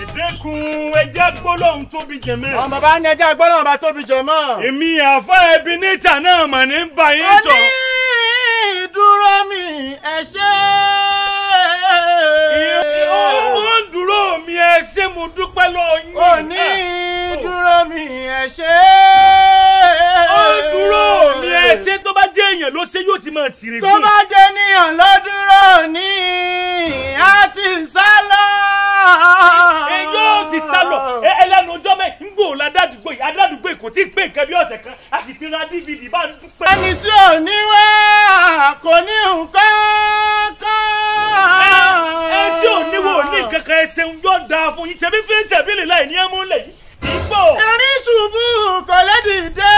dẹ́kun ẹjẹ́ gbólóhùn tóbi jẹ̀mẹ́. àwọn bàbá ní ẹjẹ́ gbọ́dọ̀ bá tóbi jẹ mọ́. èmi àfa ẹbí níta náà mà ní báyìí tọ̀. onídúró mi ẹ ṣe. ó ń dúró mi ẹ ṣé mo dúpẹ́ lọ́ọ́ yín. onídúró mi ẹ ṣe. ó ń dúró mi ẹ ṣé tó bá jẹ́ èèyàn ló ṣe yóò ti máa ṣìrè tó bá jẹ́ níyàn lọ́dúró ní a ti sá lọ. ẹ yóò ti sá lọ ẹ ẹlẹ́nu ọjọ́ mẹ́ ń gbò ládàdúgbò yìí adádúgbò yìí kò tí ì pé nǹkan bí ọ̀sẹ̀ kan a sì ti ra dvd bá ń dúpẹ́. ẹni tí ò ní wá kò ní nǹkan kan. ẹ tí ò níwò ní kankan ẹ ṣeun yóò dáa fún yín ṣebí fi ń tẹ̀bílì láì ní ẹmú lẹ̀ yìí ìgbò. erin ṣubú kò lè dìde.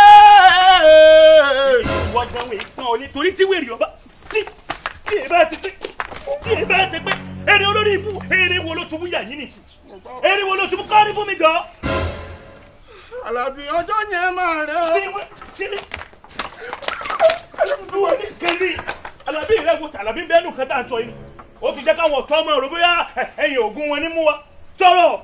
ìwọ gan wèé pọ́n ọ ní torí tí wèrè ọba tí tí ẹ bá ti pé tí ẹ bá ti pé eré olórí ibú eré wo ló tubú yà yín nìyí eré wo ló tubú kọ́rí fún mi gan. Àlàbí ọjọ́ yẹn máa rẹ̀ ọ́. tí wọ́n tí tí wọ́n ní kẹ́lí alábí rẹ̀ wò tàlàbí bẹ́ẹ̀ nù kẹta àtọ̀ yìí ó ti jẹ́ káwọn ọ̀tọ́ ọmọ rẹ̀ bóyá ẹ̀yìn ògùn wọn ní mú wa tọrọ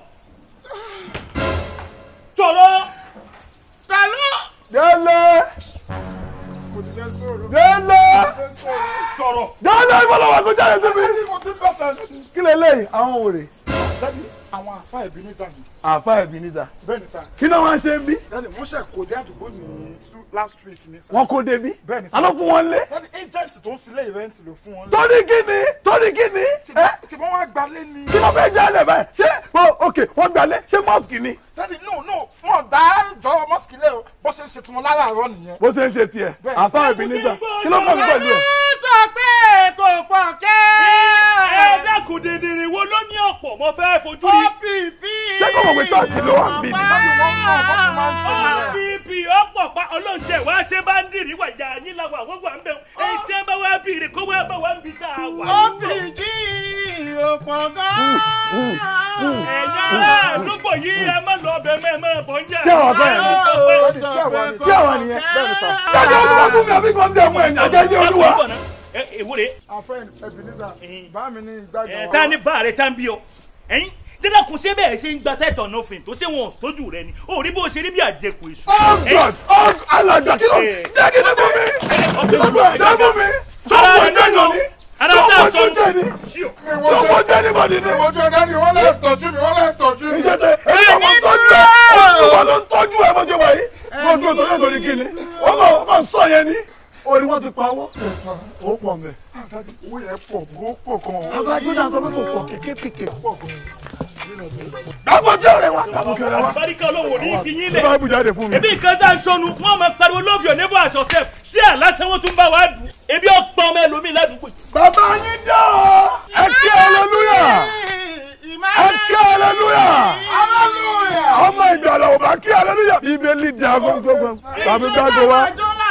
tọrọ. ta ló. délé mo ti fẹ́ sọ̀rọ̀. délé fẹ́ sọ̀rọ̀. tọrọ. délé ìbọ̀lọ̀ wà kó jáde síbi. mo ti fẹ́ sọ̀rọ̀. kí lè léyìí àwọn òrè dádì àwọn àfa ẹ̀bí ní sàmì. àfa ẹ̀bí níta bẹ́ẹ̀ ni sà. kí náà wọ́n ṣe ń bí dádì wọ́n ṣe kò dé àdúgbò ní two- last week ní sà. wọ́n kó débi Bẹ́ẹ̀ ni sà. alọ́ fún wọn lé dádì agent tó ń filé event ló fún wọn. torí kíni torí kíni ẹ tí wọ́n wá gbalé ni. kí ló fẹ́ jálẹ̀ báyìí ṣé o ok wọ́n gbalẹ̀ ṣé mọ́sìkì ni dádì no no fún ọ̀dà jọ mọ́sìkì lẹ́ o bó ṣe ń ṣe tiwọn láràárọ̀ nìyẹn. bó ṣe ń ṣe tiẹ̀ Bẹ́ẹ̀. àfa ẹ̀bí níta kí ló kọ́ mi pẹ̀lú ẹ̀. sọ pé kò pọ̀ kẹ́. ẹ dákun dèdèrè wo ló ní ọ̀pọ̀ mo fẹ́ fojú rí. OPP. Ṣé kò mọ̀ pé chọ́ọ̀chì ló wà ń bí ni? Dádì wọ́n mọ̀ bó ti máa ń sọ yẹn. bp ọ̀pọ̀ pa ọlọ́ọ̀tẹ̀ wá ṣe bá ń dìrí wà ìyá yín làwọn àwọn wà ń bẹ̀ èyí tí ẹ bá wá bìrì kó wá bá wá ń bi tá a wà. OPG ò pọ̀ gan. ẹ̀yin ará àdúgbò yìí ẹ má lọ ọbẹ̀ mẹ́ ẹ má bọ̀ ń jà. Ṣé àwọn bẹ́ẹ̀ ni? Ṣé àwọn nìyẹn? dájọ́ olúwa fún mi àbí kan dẹ̀ mú ẹ̀yìn àjẹjẹ́ olúwa. ẹ èwúre àfẹ́ Ebenezer bá mi ní ìgbàgbọ́. ẹ tá ní bá rẹ tá ń bí ọ ẹyin dídá kò ṣe bẹ́ẹ̀ ṣe ń gba tẹ́tọ̀ náà fìn tó ṣe wọn ò tójú rẹ ni ó rí bó ṣe rí bí àjẹkù èṣù. oh god oh alàgbà kí ló jẹ́ kí ló fún mi kí ló jẹ́ fún mi tó wọ́n jẹ́ yàn ni ara tó tá a wọ́n sọ jẹ́ ni ṣíò. tó wọ́n jẹ́ ni bọ̀dì ni. ojú ẹ̀dá ni wọ́n lè tọ́jú mi wọ́n lè tọ́jú mi. iṣẹ́ tẹ èyí ọmọ tọ́jú ẹ olúwa ló ń tọ́jú ẹ bó ṣe wà yìí wọ́n dúró tó yẹ sórí kí ni wọ́n kàn wọ́n kàn sọ yẹn ni orí wọn ti pa wọ́n ó pọ̀ mẹ́. Dádì, owó yẹn pọ̀ ó pọ̀ gan-an. abájú náà sọ pé kò pọ̀ kékeré pọ̀ dábọ̀ tí ọ̀rẹ́ wa dábọ̀ tí ọ̀rẹ́ wa. àbáríkà olówó ní fi yín lẹ̀. báyìí jáde fún mi. ebi nǹkan tá a sọnù wọn máa pariwo love your neighbor as yourself ṣé àlàsẹ wọn tún bá wa dùn ebi ọ̀pọ̀ ọmọ ẹlòmíì ládùúgbò yìí. bàbá yín dá ọ ẹ kí hallelujah ẹ kí hallelujah ọmọ ìgbàlà ò bá kí hallelujah bíbélì dá gbogbogbò tàbí gbàgbé wa.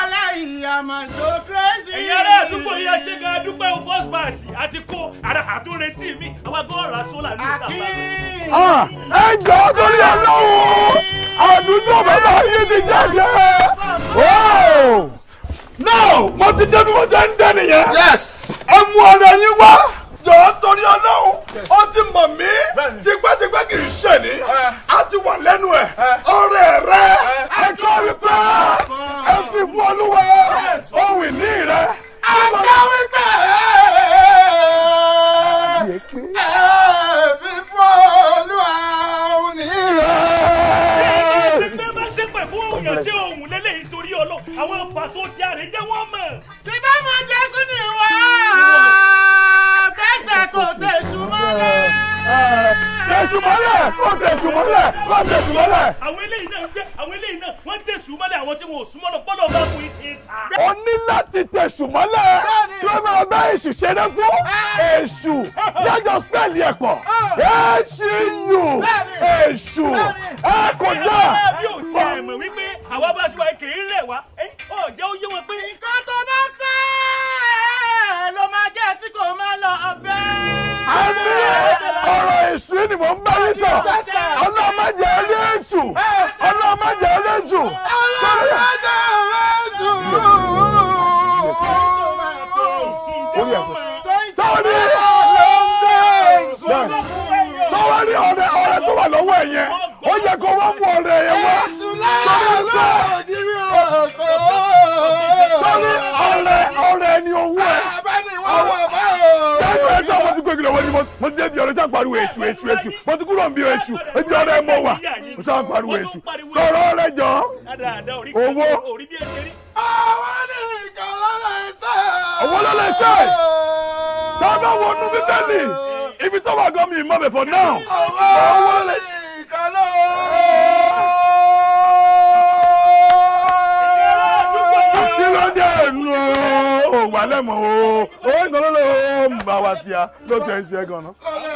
ẹ̀yin ará àdúgbò yìí ẹ ṣe gan adúpẹ́ o first batch àti kó ara àtúntì mi àwọn agbọ́n ra sólà ní ìta bá Ah, ẹ jọ torí ọlọ́run àdúgbò bàbá yìí ti jáde. Wow! no mo ti débi mo jẹ́ ń dẹ́ nìyẹn. yes. ẹ mú ọ̀rọ̀ yín wá jọ̀ọ́ torí ọlọ́run ó ti mọ̀ mí tipẹ́tipẹ́ kì í ṣe ní a ti wà lẹ́nu ẹ̀ ọ̀rẹ́ rẹ ẹ kọ́ wípé ẹ fi fún olúwa ohun ìní rẹ. Akáwí pé ẹ̀ẹ́dì bọ́ọ̀lù àwọn onílẹ̀. ṣé bá ṣe pẹ̀ fún òyìn ṣé òun lélẹ́yìn torí ọlọ́ àwọn pàṣẹ ti àrẹ jẹ́ wọ́n mọ̀. Tí bá mọ Jésù ni wá, tẹ̀sẹ̀ kò tẹ̀sù mọ́lẹ̀. tẹ̀sùn mọ́lẹ̀ kó tẹ̀sùn mọ́lẹ̀ kó tẹ̀sùn mọ́lẹ̀. àwọn eléyìí náà ń gbé àwọn eléyìí náà wọ́n ń tẹ̀sùn mọ́lẹ̀ àwọn tí wọn ò súnmọ́ lọ bọ́lọ̀ bá fún ìtì ta. o ní láti tẹ̀sùn mọ́lẹ̀ kí wọ́n máa bá èṣù ṣeré fún èṣù yájọ spẹ́ẹ̀lì ẹ̀ pọ̀ èṣù yù èṣù ẹ kò dá. ìyá bí ò tiẹ̀ mọ̀ wípé àwa bá ṣe wáyé kì í rẹ̀ wá ọ̀jẹ̀ ó yé wọn pé Nǹkan tó bá fẹ́ ló máa jẹ́ tí kò máa lọ ọbẹ̀. àmì ọ̀rọ̀ èṣù ni mò ń bá yín sọ ọlọ́mọdé ẹlẹ́ èṣù ọlọ́mọdé ẹlẹ́ èṣù. Ọlọ́mọdé Jésù. Tọ́ni tọ́wọ́ ní ọ̀rẹ́ ọ̀rẹ́ lọ́wọ́ ẹ̀ yẹn ó yẹ kó wá mú ọ̀rẹ́ yẹn wá. sọ́ni ọ̀rẹ́ ọ̀rẹ́ ni owó ẹ̀. Ẹgbẹ́ ẹjọ́ mo ti gbégi lọ́wọ́ ni mo mo ti débi ọ̀rẹ́ sáà pariwo èṣù èṣù èṣù mo ti kúrò níbi èṣù ebi ọ̀rẹ́ mọ̀ wà mo sáà pariwo èṣù sọ̀rọ̀ ọ̀rẹ́ jọ. Dáadáa orí Owó. kan orí bí ẹ ṣe rí. Owó ló lè ṣe. Tá a bá wọnú bíbélì ibi tó wà gan mi ìmọ̀ bẹ̀ for now. Owó ló lè ṣe. Kí ló dé nu o? Wà lẹ́mọ̀ o. Owó ìgbọ́n ló lè o ń bá wa sí a ló ti ẹ̀ ń ṣe gan-an.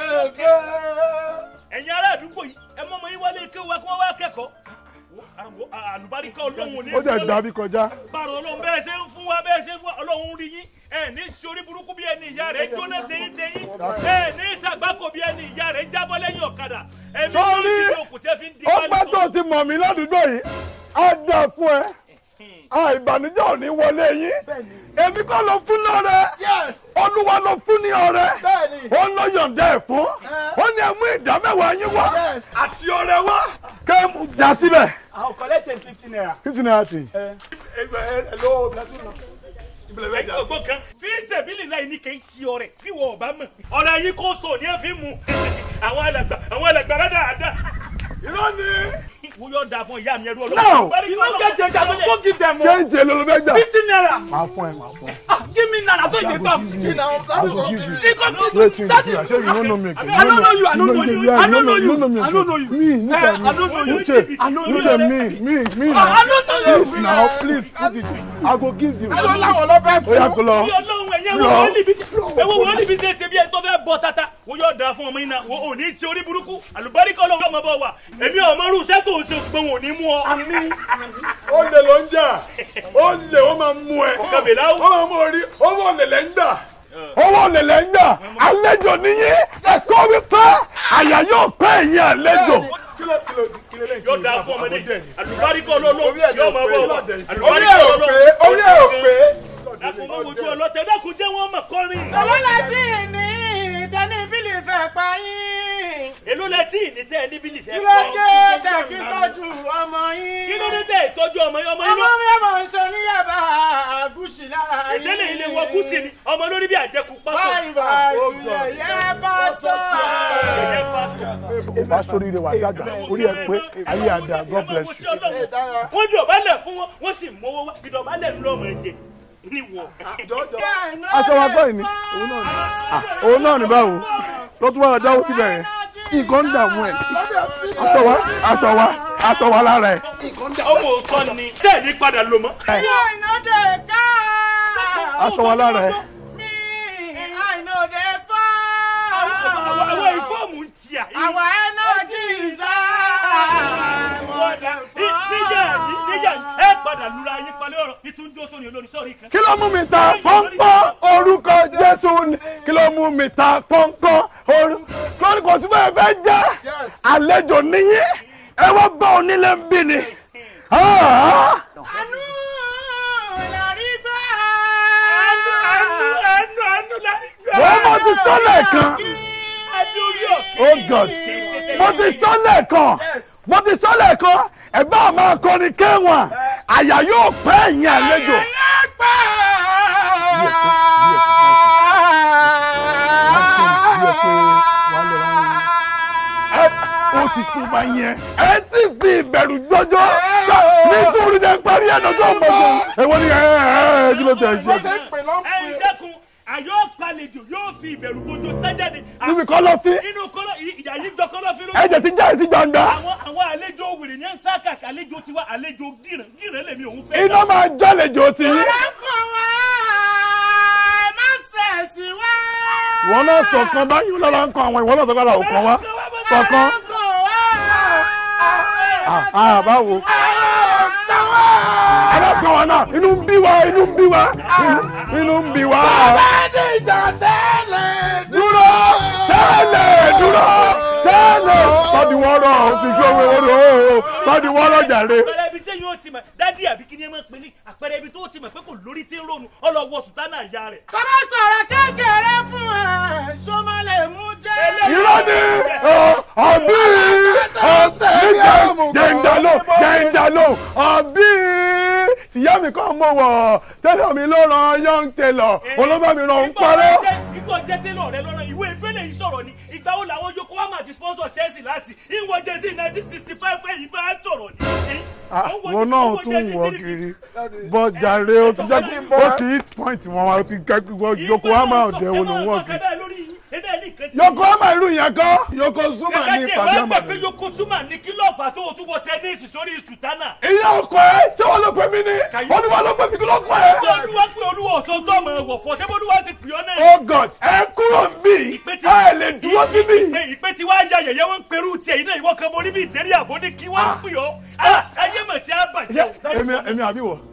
ẹ̀yin ará àdúgbò yìí ẹ mọ́ ọmọ yín wálé kí wọ́n wá kẹ́kọ̀ọ́ Àwọ̀- àlùbáríkà ọlọ́run ò ní Ó jẹ́ dàbí kọjá. báwo ọlọ́run bẹ́ẹ̀ ṣe ń fún wa bẹ́ẹ̀ ṣe ń fún wa ọlọ́run rí yín ẹ ní sori burúkú bí ẹni ìyá rẹ̀ jóná tẹ̀yìn tẹ̀yìn ẹ ní sàgbákò bí ẹni ìyá rẹ̀ jábọ́ lẹ́yìn ọ̀kadà ẹ̀mí ló Sọ́rí, ti òkú tẹ́ fi ń di ó wálé pẹ́ tó ti mọ̀ mí ládùúgbò yìí á dà fún ẹ à ìbànújẹ́ ò ní wọlé yín èmi kọ́ ló fún lọ́rẹ́ olúwa ló fún ní ọrẹ ó ló yọ̀ǹda ẹ̀ fún ó ní ẹ mú ìdá mẹ́wàá yín wá àti ọrẹ wá kẹ́ ẹ mú jà síbẹ̀. àwọn collection fifty naira. fifty naira ti. ọgbọ́n kan fi sẹ̀bílì láì ní kì í ṣe ọrẹ bí wọ́n ọba mọ̀ ọ̀rẹ́ yín kó sọ ní ẹ fi mú àwọn alàgbà àwọn alàgbà rẹ̀ dáadáa. irọ́ ni. mo yọ̀ da fún ìyá mi ẹrú No. you no get change i go go give them o. change èlò ló fẹ́ gbà. fifty naira máa fún ẹ máa fún ẹ. ah give me naira so you dey talk. I will give you. He come to Wait till that you do. I say you no know me. again. I don't know you. I don't know you. Yeah, I don't know you you. no me I don't know you. again. Me, Eh, look at me. I don't know you. Uche, I don't know look you. at me, me, me Ah, now. I don't know you. Please now, please, put it. I go give you. Ẹ̀rọ làwọn lọ bẹ́ẹ̀ Ó yá kó lọ. Bí Ọlọ́run ẹ̀yẹ́ wo wọ́n níbi tí ẹ̀wọ̀ wọ́n níbi tí ṣe bí ẹ̀ tó fẹ́ bọ́ tata wọ́n yóò da fún ọmọ yín náà wọ́n ò ní ti orí burúkú àlùbáríkà Ọlọ́run ọmọ bọ̀ wá èmi ọmọ irú iṣẹ́ tó ń ṣe gbọ́n ò ní mú ọ. Ó lè ló ń jà. Ó lè ó máa mú ẹ. Kàbèlà ó. Ó máa mú orí. Owó lèlẹ̀ ń gbà. Owó lèlẹ̀ ń gbà. Àlejò nìyí. Ẹ̀kọ́ wípé àyà yóò pẹ́ ẹ̀yìn àlejò. yóò da fún ọmọdé àlùbáríkà Ọlọ́run Orí ẹ̀ yóò ló máa pé. bọ̀ wá Orí àlùbáríkà ẹ̀ ò Ọlọ́run pé. Orí ẹ̀ ò pé. dákun mọ́ wojú ọlọ́tẹ̀ dákun jẹ́ wọ́n mọ̀ kọ́rin. Owó láti ní ìtẹ́ni bílì fẹ́ pa yín. èló lẹ tí ìní tẹ́ ẹ níbí nìfẹ́ Kí ló dé tẹ̀ kí tọ́jú ọmọ yín? kí ló dé tẹ́ ìtọ́jú ọmọ yín ọmọ yín Ọmọ lọ. mi ọmọ ń sọ níyàbá àgùsì lára yín. ìṣẹ̀lẹ̀ ilé wọ gúúsì ni ọmọ lórí bí àjẹkù pápá. Báyìí bá ìṣúlẹ̀ yẹ bá sọ. ẹ̀yẹ pásítọ̀. Bá sórí rẹ̀ wà dàgbà. Orí ẹ̀ pé ayé àdá. God bless you. wọ́n dọ̀bálẹ̀ fún wọn wọ́n sì mówó wá ìdọ̀bálẹ̀ ń lọ́mọ ẹ̀jẹ̀ níwọ̀. Aṣọ wa gbọ́ ìní. Òun náà ni. Ah, Òun náà ni báwo? Ló tún wá dáwọ́ síbẹ̀ yẹn. Nǹkan ń dààmú ẹ̀. Aṣọ wa aṣọ wa aṣọ wa lára ẹ̀. ọmọ òótọ́ ni tẹ́ẹ̀ní padà lò mọ́. Àìnàdé ká. Aṣọ wa lára ẹ̀. Mi àìnàdé fọ́. àwọn àwọn ìfọ́ọ̀mù ń tì à. Àwọn ẹnọ́jì ìzá. níjà yìí níjà yìí ẹ padà lura yín palẹ̀ ọ̀rọ̀ ìtúnjó sóni olórí sọ́ọ̀rì kan. kí ló mú mi ta pọ́npọ́n orúkọ jésù ni kí ló mú mi ta pọ́npọ́n orúkọ lórí kò sí bẹ́ẹ̀ fẹ́ jẹ́ àlejò níyí ẹ wá bá onílé ń bí ni. Ah! Àánú làrí gbà. ẹnu ẹnu ẹnu ẹnu láti gbà. wọ́n mọ̀ ti sọ́lẹ̀ kan adé orí òkè. oh god mo ti sọ́lẹ̀ kan mo ti sọ́lẹ̀ kan ẹ bá máa kọrin kéwọ̀n àyà yóò pẹ́ ẹ̀yìn àlejò. ẹ ó ti tó bá yẹn ẹ ti fi ìbẹ̀rù jọjọ́ nítorí ẹ parí ẹ̀ lọ́jọ́ ọ̀gbọ̀gbọ̀ èwo ni ẹ ẹ kí ló tẹ̀ ẹ ṣe. ẹ dẹ́kun àyọ̀ palejò yóò fi ìbẹ̀rù bójú sájáde. níbi kọ́ lọ sí inú kọ́lọ́ ìyá yìí jọ kọ́lọ́ fi ló. ẹ̀jẹ̀ ti já sí gbangba àwọn àwọn àlejò wèrè ní sáàkà àlejò tiwa àlejò gíràn gíràn lèmi òun fẹ́. iná máa jálejò ti yín. Ọ̀rẹ́kọ̀ wá má ṣẹ̀sì wá. wọn náà sọ̀kan báyìí lọ́la ń kọ àwọn ìwọ náà sọ̀kan làwọn kan wá sọ̀kan Ọ̀rẹ́kọ̀ wá. ah báwo. alákan wa náà inú ń bí wa inú ń bí wa inú ń bí wa. dúró tẹ́lẹ̀ dúró tẹ́lẹ̀ sọ́diwọ́rọ̀ ti gbé owó rẹ̀ sọ́diwọ́rọ̀ jàre. àpẹẹrẹ ibi téyìn ó ti mọ̀ dádì àbí kí ni ẹ máa ń pè ní àpẹẹrẹ ibi tó ti mọ̀ pé kò lórí tí ń ronú ọlọ́wọ́ sùtánà ìyá rẹ̀. Tọ́lá sọ̀rọ̀ kékeré fún ẹ, ṣó má lè mú jẹ́. irọ́ ni ọ̀bí jẹ́ńdálò jẹ́ńdálò ọ̀bí tìyá mi kàn mọ̀ wọ̀ tẹ́lẹ̀ mi ló ran young tailor olóbá mi ràn ń parọ́. ìgbọ̀ jẹ́ tẹ́lọ̀ rẹ lọ́rọ̀ ìwé ìpínlẹ̀ yìí sọ̀rọ̀ ni ìgbà wo làwọn Yokohama ti sponsor Chelsea láti ìwọ jẹ́sí nineteen sixty five pé ìgbà á sọ̀rọ̀ ni. wọn náà tún wọ kiri bọ́jàre ó ti jẹ́ ó ti hit point wọn wá ó ti kẹ́kọ̀ọ́ Yokohama ọ̀dẹ̀ wo ló wọ̀ kiri. Yokohama irú yẹn kọ́ Yokozuna ní ìpàdé ìpàdé ọmọ. ọmọdé. pé Yokozuna ní kí ló fà tó o tún wọ tẹnísì sórí sùtánà. ìyá ọkọ ẹ tí wọn ló pè mí ní olúwa ló pè mí kí ló kọ ẹ. olúwa pé olúwa ọ̀sán tó ọmọ ẹ̀wọ̀ fọ́ ṣé olúwa ti pè ọ́ náà. oh god ẹ kúrò ń bì ẹ lè dúró síbí. ìpè ìpè tí wàá ya yẹ̀yẹ́ wọn ń perú tiẹ̀ yìí náà ìwọ kan mo rí bí ìdérí àbó ní kí wọ́n pè ọ́. Ah, ayé mọ̀ tí a bàjẹ́. èmi èmi àbí wọ.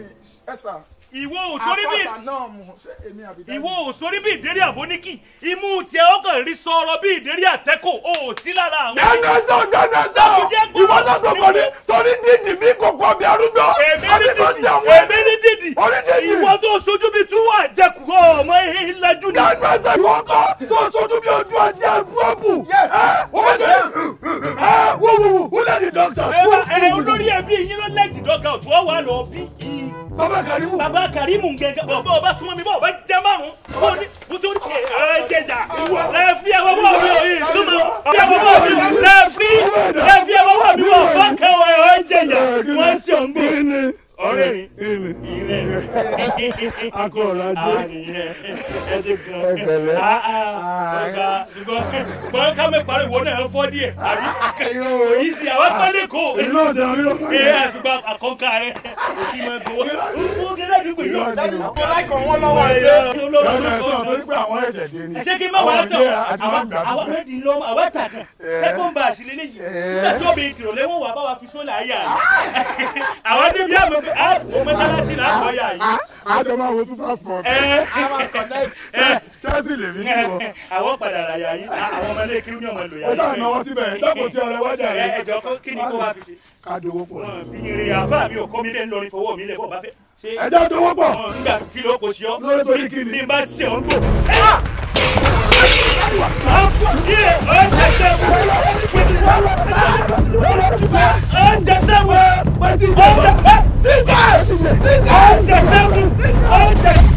ìwọ ò sórí bí náà mú ṣé èmi àbí dájú? ìwọ ò sórí bí ìdérí àbó ní kí imú tiẹ̀ ọkàn rí sọ̀rọ̀ bí ìdérí àtẹ́kọ̀ o ò sí lára àwọn. gbẹnẹsọ gbẹnẹsọ ìwọ náà tó kọ ní torí dídì bí kòkó ọbẹ arúgbó èmi àbí ní tó dídì jẹ àwọn èmi ní dídì orí dídì ìwọ tó sojú bí tú àjẹkù ọmọ ìlàjú ni. gbẹnẹsọ kọkọ tó sojú bí ojú ọjà búrọ́bù ẹ wọ́n bẹ jẹ ẹ wò wò wò wò lẹ́ni dọ́kítà ẹ ẹ olórí ẹbí yín ló lẹ́jì dọ́gà òtún ọ̀wà lọ bí i. bàbá karimu bàbá karimu gẹ́gẹ́ bọ̀ bọ̀ bá súnmọ́ mi bọ̀ bá jẹ́ márùn-ún bó ní bó tó ní ẹ jẹjà lẹ́ẹ̀fì ẹ̀wọ̀ bọ̀ mi ò yìí túmọ̀ ẹ̀wọ̀ bọ̀ mi lẹ́ẹ̀fì lẹ́ẹ̀fì ẹ̀wọ̀ bọ̀ mi bọ̀ fọ́kẹ́ wọ̀ ẹ̀ jẹjà wọ́n ti ọ̀ ń gbò. ọ̀rẹ́ mi ìrẹ́ akọ̀rọ̀ ajé ẹ ti gan ọ̀gá ṣùgbọ́n ká mẹ́ parí ìwọ náà fọ́ díẹ̀ àbí òyì sí àwọn pálí kò èmi náà jẹ àmì lọ́kọ̀ ee àṣùgbọ́n àkọ́kọ́ rẹ̀ òkì máa gbowó ó gẹ́gẹ́ àdúgbò yìí mo láìkọ̀ wọn lọ́wọ́ ẹ̀jẹ̀. gbẹnẹsọ torí pé àwọn ẹ̀jẹ̀ dé ni ṣé kí n má wàá tọ̀ ọ̀jẹ̀ àti máa ń gbà àwọn fún rẹ́dì lọ́mọ àwọn tàkàn second batch lélẹ̀ yìí nígbà tí obìnrin kìlọ̀ lẹ́wọ̀n wà bá wa fi sólà ayà yìí àwọn débi àmọ́ pé a ò mọ́ṣáláṣí là á kọ́ yà yìí. àjọ máa wo super sport ẹ ẹ Chelsea lè mí kí wọ. àwọn padà rà yà yìí àwọn ọmọ ilé kiri ní ọmọ lò yà ó sáà yìí. náwó síbẹ̀ dẹ́kun tí ọrẹ wájà ẹ rẹ ẹ jọ fún kí ni kó wá fi ṣe. ká dowó pọ̀. wọn bí irin àfa mi ò kọ́ mi lé ńlọrin fowó mi lẹ̀ bọ́ bá fẹ́. ṣé ẹjọ́ dowó pọ̀ wọn nígbà kí ló kò sí ọ. lórí torí kí ni. bí n bá ṣe ọ̀ ń gbò. Ọ̀jẹ̀ sẹ́wọ̀n! Ọ̀jẹ̀ sẹ́wọ̀n! Ọ̀jẹ̀ sẹ́wọ̀n!